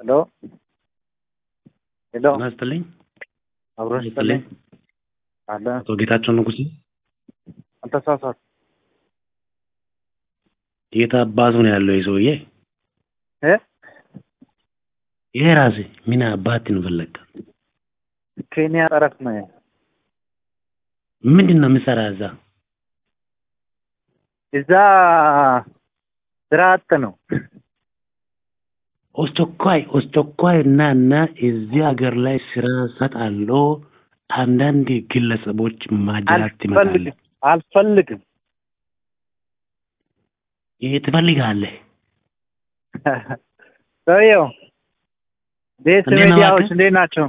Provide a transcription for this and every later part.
ሄሎ ሄሎ ጤና ይስጥልኝ። አብሮ ጤና ይስጥልኝ ይስጥልኝ። አለ አቶ ጌታቸው ንጉሴ አልተሳሳት የት አባቱ ነው ያለው ይህ ሰውዬ? እ ይሄ ራሴ ምን አባት ነው ፈለግ? ኬንያ ጠረፍ ነው ምንድን ነው የምሰራ እዛ? እዛ ስራ አጥ ነው አስቸኳይ አስቸኳይ እና እና እዚህ ሀገር ላይ ስራ ሰጣለሁ። አንዳንድ ግለሰቦች ማጅራት ይመጣሉ። አልፈልግም አልፈልግም ይሄ ትፈልጋለህ? ሰውየው ቤት እንዴት ነው ሚዲያዎች እባክህ? እንዴት ናቸው?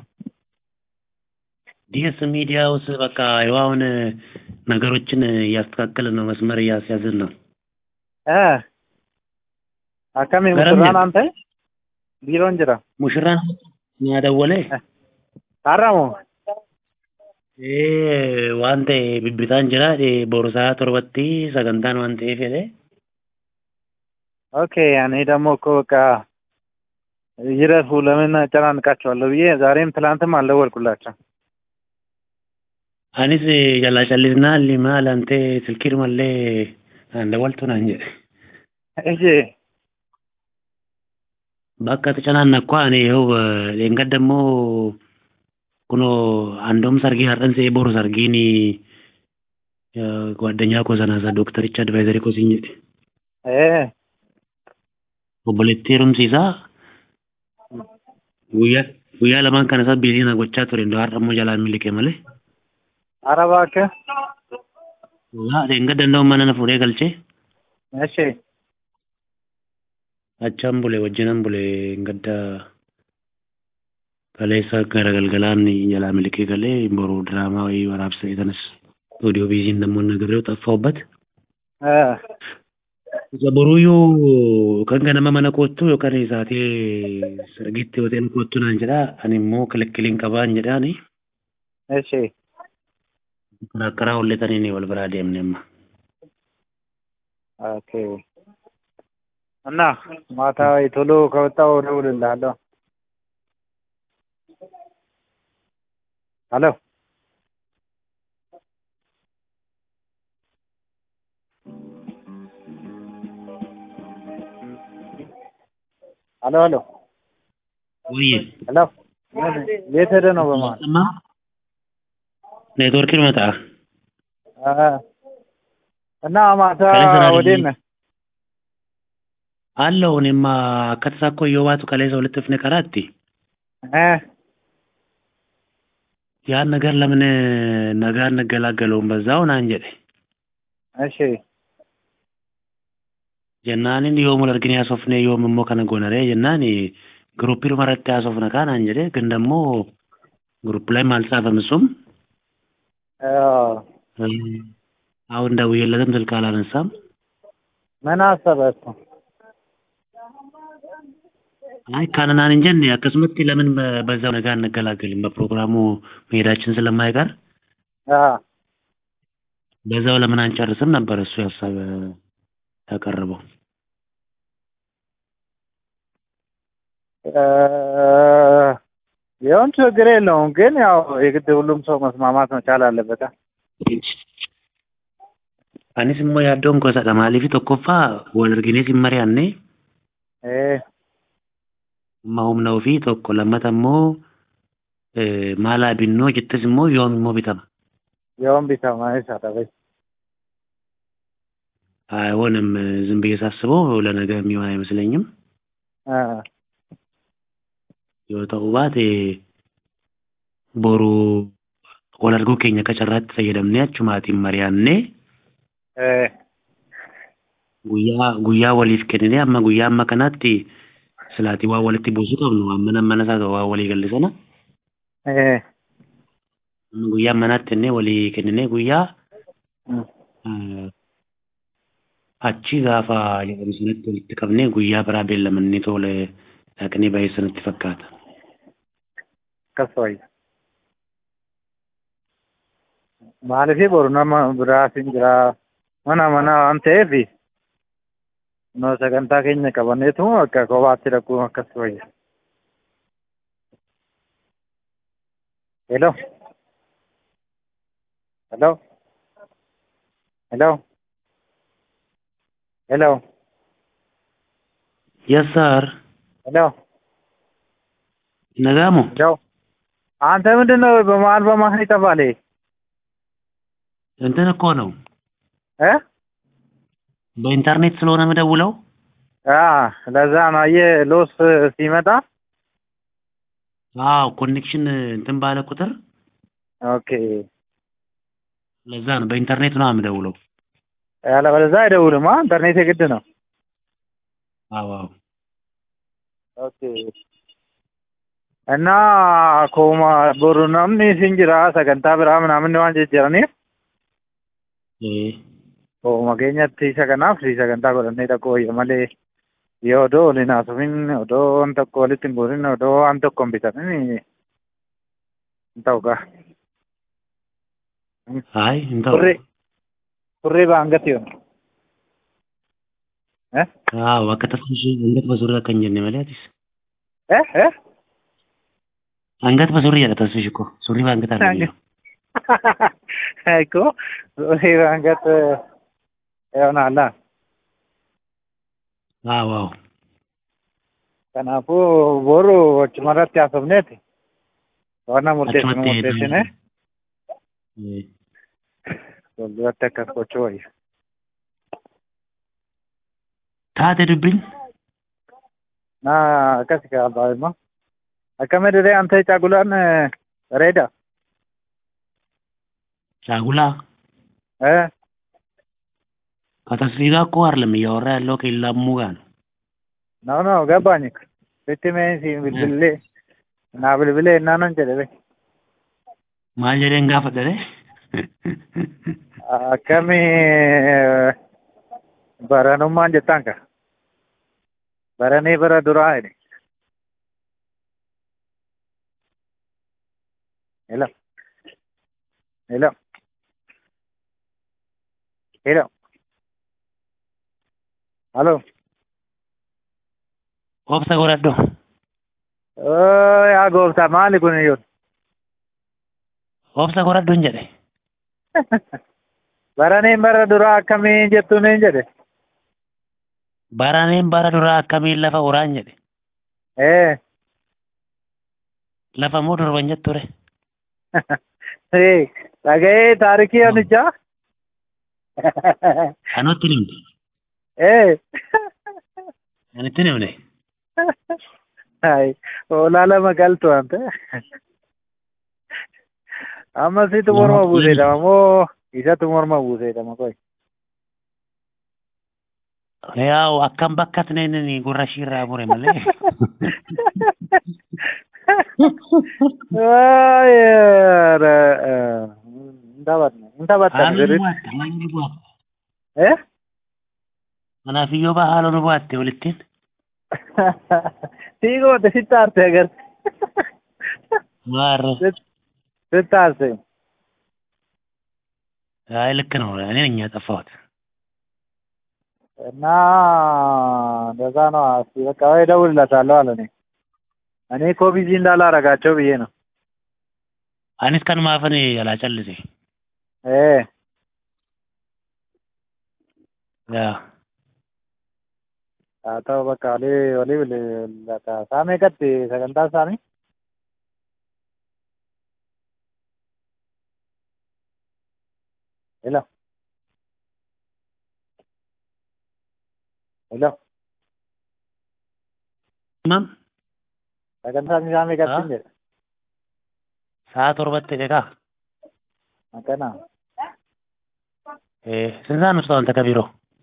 ዲኤስ ሚዲያ ውስጥ በቃ ይኸው አሁን ነገሮችን እያስተካከልን ነው፣ መስመር እያስያዝን ነው። እ አካሚ ገረም ሙሽራን ነው። አንተ ቢሮ እንጅራ ሙሽራ ያደወለ አራሙ ዋንተ ቢቢtaan jira boorsaa torbatti sagantaan waan ta'eef jedhe ኦኬ እኔ ደግሞ እኮ በቃ ይረፉ ለምን አጨናንቃቸዋለሁ ብዬ ዛሬም ትላንትም አልደወልኩላቸው anis jalaa callisnaa limaa lante silkii dhumallee aan dawwaltu naan jedhe እሺ bakka ተጨናነቅኳ እኔ ይኸው ደንገት ደግሞ ኩኖ አንዶም ሰርጊ har'an se'ee boru sargiin ጓደኛ koo sana isa doktaricha advaayizarii koo siin jedhe እ obboleettii heerumsiisaa guyyaa guyyaa lamaan kana isaa biizii na gochaa ture እንደው har'a immoo jalaa miliqe malee ኧረ እባክህ laa ደንገት danda'u mana na fuudhee galchee እሺ achaan bule wajjinan bule gadda kaleessa gara galgalaan jalaa miliqee galee boru diraamaa wayii waraabsa sanas oodiyoo biiziin dammoo nagarree xaffaa'ubbat እ isa boruuyyuu kan ganama mana koottu yookaan isaatee sargitti hoteen koottu naan jedhaa ani immoo kilikkiliin qabaan jedhaani እሺ karaa holletanii wal biraa deemne amma ኦኬ እና ማታ ወይ ቶሎ ከወጣሁ እደውልልሃለሁ ሄሎ ሄሎ ሄሎ ወይ ሄሎ የት ሄደህ ነው በመሀል ሰማ ኔትወርክ ይመጣ እ እና ማታ ከሌላ ስራ ወዴት ላይ- ነህ አለው እኔማ akka tasaa akkoo yoo baatu kaleessa walitti dhufne karaatti እ ያን ነገር ለምን ነገ አንገላገለውም በዛው ናን jedhe እሺ jennaanin yoom wal argine haasofne yoom immoo kana goonaree jennaan ግሩፕii dhuma irratti haasofna kaa naan jedhe ግን ደግሞ ግሩፕ ላይም አልጻፈም እሱም እ አሁን ደውዬለትም ስልክ አላነሳም ምን አሰበ እሱ አይ ካነናን እንጀን akkasumatti ለምን በ- በዛው ነገ አንገላገልም በፕሮግራሙ መሄዳችን ስለማይቀር አ በዛው ለምን አንጨርስም ነበር እሱ ሀሳብ ያቀረበው እ ቢሆን ችግር የለውም ግን ያው የግድ ሁሉም ሰው መስማማት መቻል አለበት አ anis immoo yaaddoon gosadha maaliif tokkoffaa wal arginee sin mari'anne እ amma humna ofii tokko lammata immoo eh, maal haa binnoo jettes immoo yoom immoo bitama የወን ቢሰማ ይሻላል አይሆንም ዝም ብዬ ሳስበው ለነገ የሚሆን አይመስለኝም እ yoo ta'u baate boru wal arguu keenya akka carraatti fayyadamnee achumaatiin mari'annee እ guyyaa guyyaa waliif kenninee amma guyyaa amma kanaatti silaatii waan walitti buusuu qabnu waan mana mana isaa waan walii galle sana እ amma guyyaa manaatti kennee walii kenninee guyyaa እ eh, achi gaafa jedhamu sanatti walitti qabnee guyyaa biraa beellamannee tole dhaqnee bahee sanatti fakkaata. akkas wayya maaliif boru nama biraatiin jira mana mana waan ta'eef no sagantaa keenya qabanneetu akka kophaatti dhaquu akkas wayya ሄሎ ሄሎ ሄሎ ሄሎ የስ ሰር ሄሎ ነጋሙ ሄሎ አንተ ምንድን ነው በመሀል በመሀል ይጠፋል ይሄ እንትን እኮ ነው እ በኢንተርኔት ስለሆነ የምደውለው አ ለዛ ነው አየህ ሎስ ሲመጣ አዎ ኮኔክሽን እንትን ባለ ቁጥር ኦኬ ለዛ ነው በኢንተርኔት ነው የምደውለው ያለበለዚያ አይደውልም አ ኢንተርኔት የግድ ነው አዎ አዎ ኦኬ እና akkuma boru namni isin jira sagantaa biraa namni waan jejjeraniif ee Ooma keenyatti isa kanaaf sagantaa godhannee tokko wayya malee yoo odoo waliin haasofin odoo waan tokko walitti hin guurin odoo waan tokko hin bitamin hin ta'u gaa. አይ እንተው Turre turre baangatti yoon. Eh? አዎ akka tasfishi angat basuri akka hin jenne malee atis Eh? Eh? angat basuri jedha tasfishi ko surri baangat argamee Ecco, turre baangatti yoonalla. አዎ አዎ Kanaafuu boru achumarratti haasofneeti. Waan murteessinu achumatti murteessine ee fuulduratti akkas gochuu wayya. taate dubbiin Naa akkasi kaa'abaa immoo. Akkami diree ante caagulaan bareeda. ጫጉላ Eh? ከtasfii ጋር እኮ አይደለም እያወራ ያለው ከኢላሙ ጋር ነው No, no, ገባኝ እኮ sitti mee si bilbilee naa bilbilee innaanan jedhe be. maal jedheen gaafadhare Akkami baranummaan jettaan ka. Baranii bara duraa jedhe. Hello. Hello. Hello. Hello. obsa godhadho Oh, yaa gooftaa maali kun iyyuu? obsa godhadhoon jedhe Baraniin bara duraa akkamiin jettuun hin jedhe. baraneen bara duraa akkamiin lafa uraan jedhe Eh. lafa moo durban jetture Eh, dhaga'ee taarikii yonichaa? anutti nimte Eh. anitti nimne Hai, oolaa lama galtu ante. Amma situ morma Lama buuseedhama moo isatu morma buuseedhama qoy. yaa'u akkam bakka tineenini gurra shiirraa mure malee Ay, Ndabatne, ndabatne haaloo nu birri. bu'atte maal nu bu'atte Eh? kanaafiyyoo baa haaloo nu bu'atte walittiin Siigoote sitti aarte agarte. maarre Sitti aarte. አይ ልክ ነው እኔ ነኝ ያጠፋሁት እና እንደዛ ነው። እስኪ በቃ ወይ እደውልለታለሁ አለ እኔ እኔ እኮ ቢዚ እንዳላረጋቸው ብዬ ነው። አኒስ ከን ማፈን ያላጨልሴ እ ያ haa ta'u bakka olii olii bilbilata saamee gatti sagantaa isaanii hello hello ማም sagantaa isaanii saamee gatti hin jedhe ሰዓት ቶርበቴ ደጋ akkana ስንት ሰዓት ነው ስታው አንተ ከቢሮ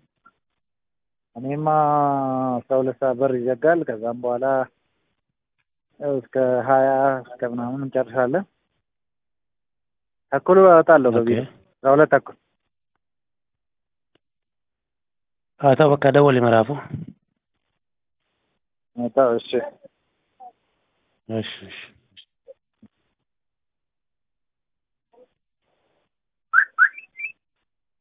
እኔማ አስራ ሁለት ሰዓት በር ይዘጋል ከዛም በኋላ ያው እስከ ሀያ እስከ ምናምን እንጨርሳለን ተኩል እወጣለሁ በቢሮ አስራ ሁለት ተኩል አቶ በቃ ደወል ይመራፉ እወጣ- እሺ እሺ እሺ